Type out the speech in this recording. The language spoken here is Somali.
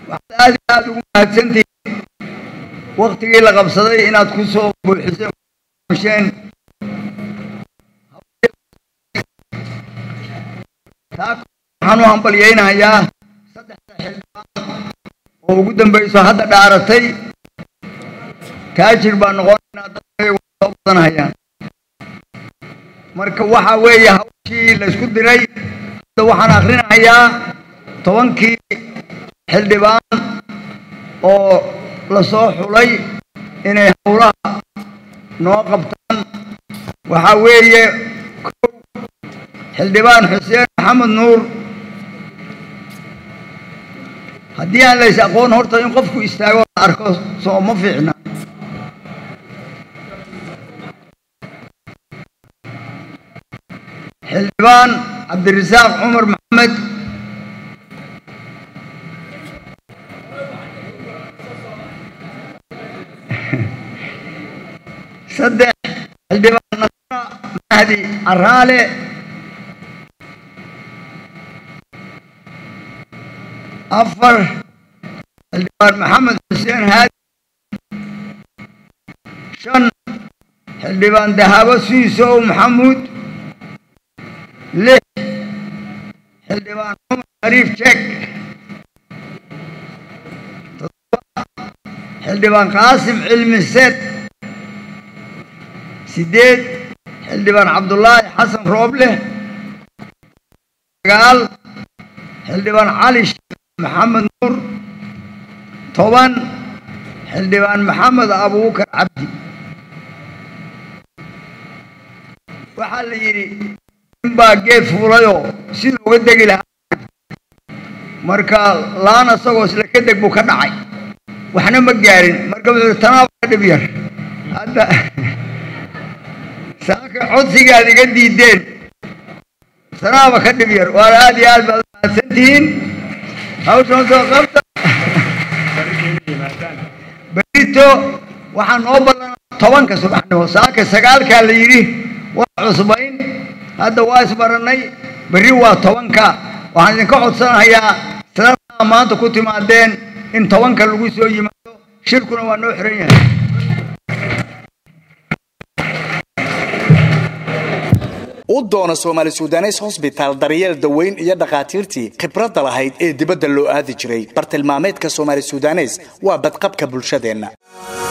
waxaad aad iyo aada ugu mahadsantihiin waktigii la qabsaday inaad ku soo buuxiseen taa waxaan u hambalyaynayaa saddexda xildhibaan oo ugu dambayso hadda dhaaratay taajir baa noqonaynaa dadkay soo badanhayaan marka waxa weeye hawshii laysku diray hadda waxaan akrinahayaa tobankii xildhibaan oo la soo xulay inay howlaha noo qabtaan waxaa weeye kow xildhibaan xuseen maxamed nuur haddii aan lays aqoon horta in qofku istaago la arko soo ma fiicna xildhibaan cabdirasaaq cumar maxamed saddex xildhibaan nasra mahdi caraale afar xildhibaan maxamed xuseen haadi shan xildhibaan dahabo suisow maxamuud lix xildhibaan cumar shariif jek toddoba xildhibaan qaasim cilmi seed sideed xildhibaan cabdulaahi xasan rooble sagaal xildhibaan cali sheekh maxamed nuur toban xildhibaan maxamed abuukar cabdi waxaa la yidhi ninbaa geed fuulayoo siduu uga degi lahaa marka laan asagoo isla ka deg buu ka dhacay waxna ma gaarin marka wuxuu tanaaba ka dhib yar hadda saaka codsigaad iga diideen tanaaba ka dhib yar waana aad iyo aad baad mahadsan tihiin hawshan soo qabta berito waxaa noo ballanaa tobanka subaxnimo saaka sagaalkaa la yidhi waa cusbayn hadda waa isbarannay berri waa tobanka waxaan idinka codsanahayaa sidadaa maanta ku timaadeen in tobanka lagu soo yimaado shirkuna waa noo xiran yahay u doono soomaali sudanes hosbitaal daryeel daweyn iyo dhakhaatiirtii khibradda lahayd ee dibadda loo aadi jiray bartilmaameedka soomaali sudanes waa badqabka bulshadeenna